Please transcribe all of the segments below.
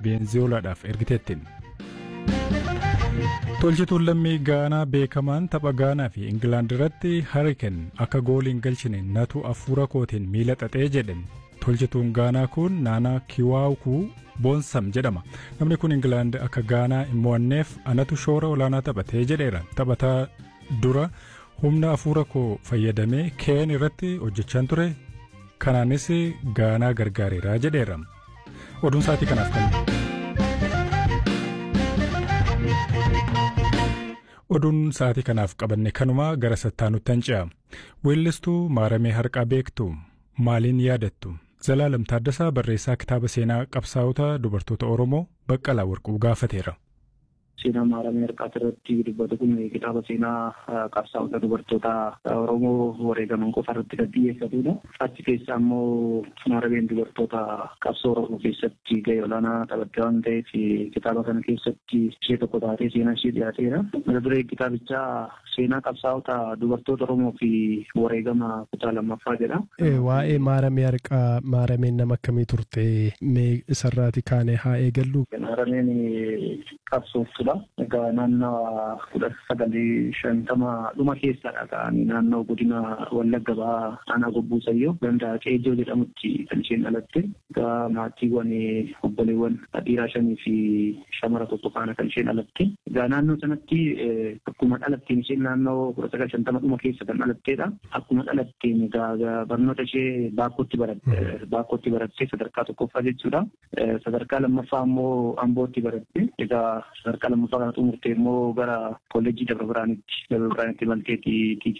Beenziyoolaadhaaf ergiteettiin. Tolchituun lammii Gaanaa beekamaan tapha Gaanaa fi Ingilaand irratti Hariken akka gooliin galchine natu afuura kootiin miila xaxee jedhen. Tolchituun Gaanaa kun Naanaa Kiwaawukuu Boonsam jedhama. Namni kun Ingilaand akka Gaanaa hin mo'anneef anatu shoora olaanaa taphatee jedheera. Taphataa dura humna afuura koo fayyadamee keen irratti hojjechaan ture. Kanaanis Gaanaa gargaareera jedheera. Oduun sa'aatii kanaaf kan. Oduun sa'aatii kanaaf qabanne kanuma gara sattaanutti hanca'a. Weellistuu maaramee harqaa beektu maaliin yaadattu? Zalaalam Taaddasaa barreessaa kitaaba seenaa qabsaa'ota dubartoota Oromoo Baqqalaa Warquu gaafateera. Seenaa maaramee harqaa irratti dubbatu kun kitaaba seenaa qabsaa'ota dubartoota Oromoo wareegaman qofa irratti kan xiyyeeffatudha. Achi keessa ammoo maarameen dubartoota qabsoo Oromoo keessatti gahee olaanaa taphatte waan ta'eef kitaaba kana keessatti ishee tokko taatee seenaa ishee dhiyaateera. Mata duree kitaabichaa seenaa qabsaa'ota dubartoota Oromoo fi wareegama kutaa lammaffaa jedha. Waa'ee maaramee harqaa maarameen nama akkamii turte mee isarraati kaane haa eegallu. Maarameen qabsooftudha. Egaa naannoo kudha sagalii shantama dhuma keessadha ka'anii naannoo godina Wallagga Bahaa aanaa Gobbuu Sayyoo ganda Qeejoo jedhamutti kan isheen dhalatte. Egaa maatiiwwan obboleewwan dhiiraa shanii fi shamara tokko faana kan isheen dhalatte. Egaa naannoo sanatti akkuma dhalatteen isheen naannoo kudha sagal shantama dhuma keessa kan dhalatteedha. Akkuma dhalatteen egaa barnoota ishee baakkootti baratte baakkootti baratte sadarkaa tokkoffaa jechuudha. Sadarkaa lammaffaa immoo Ambootti baratte. Egaa sadarkaa lammaffaa kana xumurtee immoo gara kolleejjii Dabra Biraanitti Dabra Biraanitti malteetti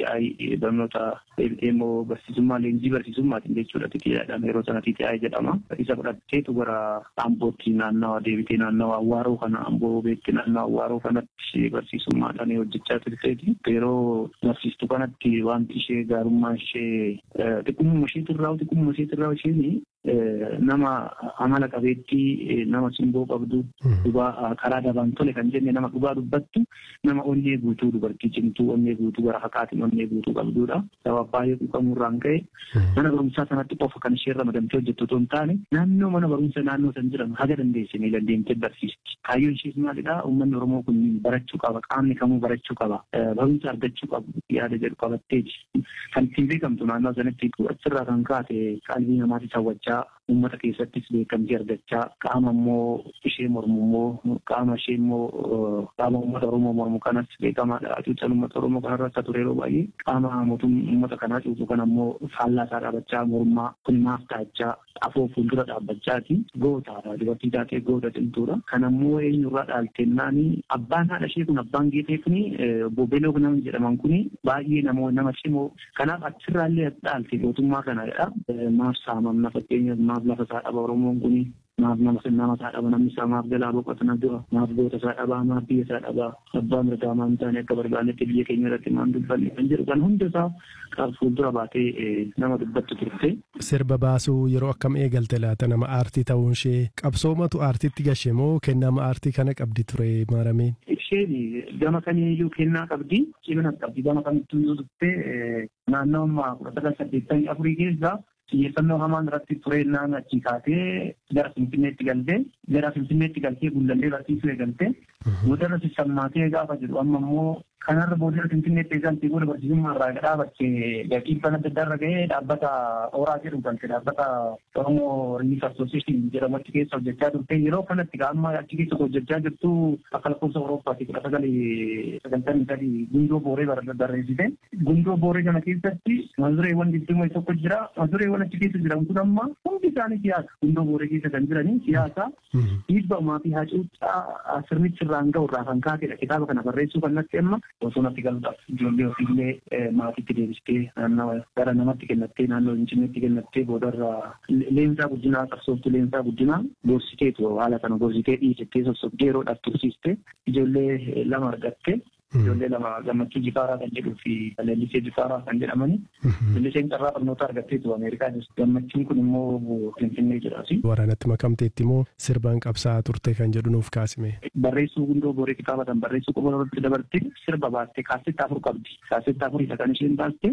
TTI barnoota deebitee immoo barsiisummaa leenjii barsiisummaatiin jechuudha TTIdhaan yeroo sana TTI jedhama. Isa fudhatteetu gara Ambootti naannawa deebitee naannawa Awwaaroo kana Amboo beetti naannawa Awwaaroo kanatti barsiisummaadhaan hojjechaa turteeti. Yeroo barsiistuu kanatti wanti ishee gaarummaa ishee xiqqummaa isheetirraa xiqqummaa isheetirraa isheen nama amala qabeettii nama simboo qabdu dhugaa karaa dabaan tole kan jenne nama dhugaa dubbattu nama onnee guutuu dubartii cimtuu onnee guutuu gara fakaatiin onnee guutuu qabdudha. Sababa baay'ee quuqamuurraan ka'e mana barumsaa sanatti qofa kan ishee ramadamtee hojjettu otoo hin taane naannoo mana barumsa naannoo san jiran haga dandeessanii dandeemtee barsiisti. Kaayyoon ishees maalidhaa uummanni Oromoo kun barachuu qaba qaamni kamuu barachuu qaba barumsa argachuu qabu yaada jedhu qabatteeti. Kan ittiin beekamtu naannoo sanatti achirraa kan kaate qalbii namaatis hawwachaa uummata keessattis beekamtii argachaa qaama immoo ishee mormu immoo qaama ishee immoo qaama uummata Oromoo mormu kanas beekamaadha. Cuuchan uummata Oromoo kanarra akka ture yeroo baay'ee qaama mootummaa uummata kanaa cuucu kana immoo faallaa isaa dhaabachaa mormaa kun maaf taachaa afoo fuuldura dhaabbachaati goota dubartii taatee goota cimtuudha. Kan ammoo eenyurraa dhaaltennaani abbaan haadha ishee kun abbaan geetee kuni boobeloo nama jedhaman kuni baay'ee namoo nama cimoo kanaaf achirraallee dhaalte gootummaa kanadha. Maaf saamamna fakkeenyaaf maaf lafa isaa dhaba Oromoon kuni maaf nama nama isaa dhaba namni isaa maaf jalaa boqotana dura maaf goota isaa dhabaa maaf biyya isaa dhabaa abbaa mirgaa maan taane akka barbaannetti biyya keenya irratti maan dubbanne kan jedhu kan hunda isaa qaab fuuldura baatee nama dubbattu turte. Sirba baasuu yeroo akkam eegalte laata nama aartii ta'uun ishee qabsoomatu aartiitti gashe moo kennama aartii kana qabdi ture maarameen? Isheen gama kamiiyyuu kennaa qabdi cimina qabdi gama kamittuu yoo dubbe naannoo ammaa kudha sagal saddeettamii afurii keessaa xiyyeeffannoo hamaan irratti tureennaan achi kaatee gara Finfinneetti galtee gara Finfinneetti galtee gullallee barsiisuu eegaltee boodarra sissammaatee gaafa jedhu amma immoo kanarra boodarra Finfinneetti eegaltee booda barsiisummaa irraa dhaabattee gaqiibbaan adda addaa irra gahee dhaabbata Ooraa jedhu galte dhaabbata Oromoo Relief Association jedhamu achi keessa hojjechaa turte yeroo kanatti amma achi keessa hojjechaa jirtu akka lakkoofsa Awurooppaatti kudha sagalii sagaltamii sadii gundoo booree barreessite gundoo booree kana keessatti mazureewwan digdamii tokko jira mazureewwan achi keessa jiran kun amma hundi isaanii siyaasa gundoo booree keessa kan jiranii siyaasa dhiibbamaa fi hacuuccaa sirnichi irraan ga'u irraa kan kaatedha kitaaba kana barreessuu kan natti amma osoo natti galuudhaaf ijoollee ofiillee maatiitti deebistee naannawa gara namatti kennattee naannoo Finfinneetti kennattee boodarraa leensaa guddinaa qabsooftu leensaa guddinaa gorsiteetu haala kana gorsitee dhiisettee sossobdee yeroodhaaf tursiiste ijoollee lama argatte ijoollee lama gammachuu jifaaraa kan jedhuu fi leellisee jifaaraa kan jedhamani. Leelliseen carraa barnoota argatteetu Ameerikaa jirti. Gammachuun kun immoo Finfinnee jedhaasi. Waraanatti makamteetti immoo sirbaan qabsaa'aa turte kan jedhu nuuf kaasime. Barreessuu gundoo booree kitaaba tan barreessuu qofa irratti dabarte sirba baaste kaasetta afur qabdi. Kaasetta afur isa kan isheen baaste.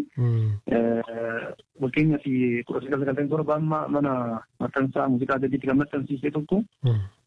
Fakkeenyaaf kudha sagal sagaltamii torba amma mana maxxansaa muuziqaa gadiitti kan maxxansiise tokko